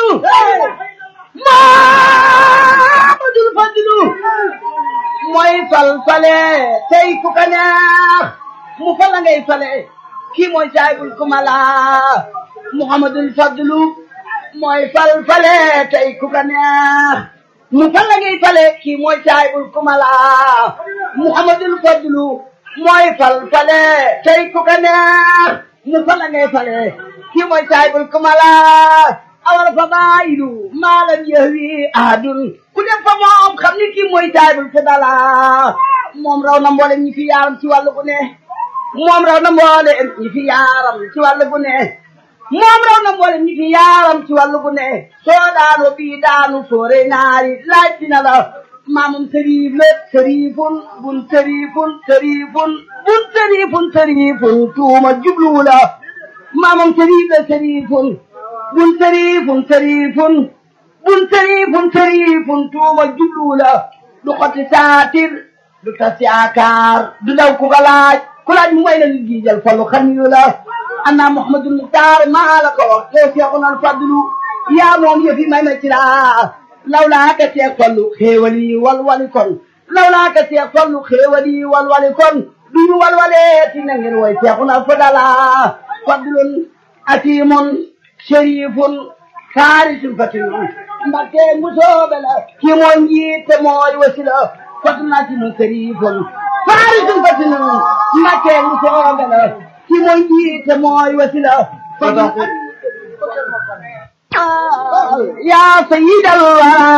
Muhammadul Fadilu mooy fal fale tey ku ka neex mu fal la ngay fale kii mooy saahibul kumala Muhammadul Fadilu mooy fal fale tey ku ka neex mu fal la ngay fale kii mooy saahibul kumala Muhammadul Fadilu mooy fal fale tey ku ka neex mu fal la ngay fale kii mooy saahibul kumala awal fa baayilu maalam yahwi ahadun ku dem fa moom xam ni kii mooy saahibul fadala moom raw na mboolem ñi fi yaaram ci wàllu gu ne moom raw na mboolem ñi fi yaaram ci wàllu gu ne moom raw na mboolem ñi fi yaaram ci wàllu gu ne soo daanu bii daanu soore naari laaj dina la maamum sëriif la sëriifun bun sëriifun sëriifun bun sëriifun sëriifun tuuma jubluwu la maamum sëriif la sëriifun bun sëriifun sëriifun bun sëriifun sëriifun tuuma jubluwu la du xoti saatir du tas yaakaar du daw ku ko laaj ku laaj mu may la nit gi jël fallu xaniyu la anna muhammadul muxtaar maa la ko wax yow seexun al fadlu yaa moom yëfi may ma ci laa lawlaa ka seex fallu xéewali walwali kon lawlaa ka seex fallu xéewali walwali kon duñu walwaleeti na ngeen way seexun al fadala fadlun atimun sharifun kaarisun fatinun mbakke musoobe la kii mooy njiite mooy wasila fadlun atimun sharifun kaarisun fatinun mbakke musoobe la kii mooy njiite mooy wasila fadlun yaa sayyidal